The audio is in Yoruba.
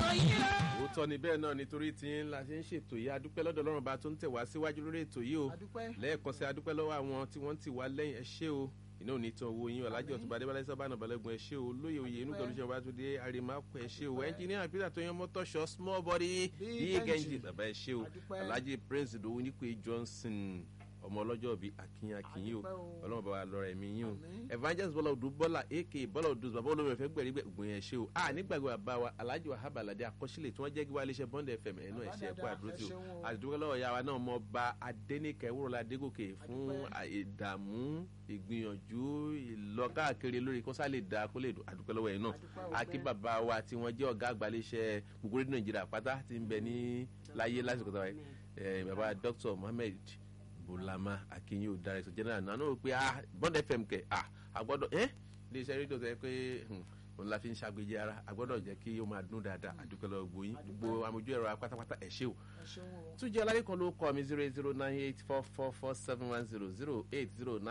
òótọ́ ni bẹ́ẹ̀ náà nítorí tí ń la ṣe ń ṣètò yìí adúpẹ́ lọ́dọ̀ ọlọ́run bá tó ń tẹ̀ wá síwájú lórí ètò yìí o lẹ́ẹ̀kan sí adúpẹ́ lọ́wọ́ àwọn tí wọ́n ti wá lẹ́yìn ẹ ṣé o iná ò ní tán owó yín ọ̀làjì ọ̀tún bá débálẹ̀ sábà náà balẹ̀gùn ẹ ṣé o lóye oyè inú pẹ̀lú ìṣẹ̀wá tó dé àrèmákọ̀ ẹ ṣé o ẹnjìníà peter tó yan mọ́tọ́ ṣọ small body big engine bàbá ẹ ṣé o ọ̀làjì prince ìdòwú nípe johnson ọmọ ọlọ́jọ́ bíi akínyìn akínyìn o ọlọ́run bàbá lọ́rọ̀ ẹ̀mí yín o evangelist bọ́lá odù bọ́lá aka bọ́lá odù bàbá olómi ẹ̀fẹ́ gbẹ̀rí gbẹ̀gbìn ẹ̀ ṣe o a nígbàgbọ́ bàbá wa alhaji wahab alade akọ́sílẹ̀ tí wọ́n jẹ́ gíwá iléeṣẹ́ bond fm ẹ̀nu ẹ̀ṣẹ̀ ẹ̀kọ́ àdúró tí o àdúgbò lọ́wọ́ ya wa náà mọ ba adẹ́nìkẹ́ wúrọ̀lá adégòkè fún ìdààmú ìgbìyànjú ìlọkáàkiri lórí kó sálè dá kó lè àdúgbò lọ́wọ́ yẹn náà akí bàbá wa tí wọ́n jẹ́ ọ̀gá àgbà iléeṣẹ́ gbogbo rédíò nàìjíríà pátá ti ń bẹ ní láyé lásìkò tó wáyé bàbá dr mohammed bulama akinyi o director general náà náà pé ah bond fm kẹ ah agbọ́dọ̀ ẹ iléeṣẹ́ rédíò sẹ pé òun la fi ń ṣàgbéjì ara agbọ́dọ̀ jẹ́ kí ó máa dún dáadáa àdúpẹ́ lọ gbóyin gbogbo amójú ẹ̀rọ pátápátá ẹ ṣé o tún jẹ́ alárìkan ló kọ́ mi zero eight zero nine eight four four four seven one zero zero eight zero nine.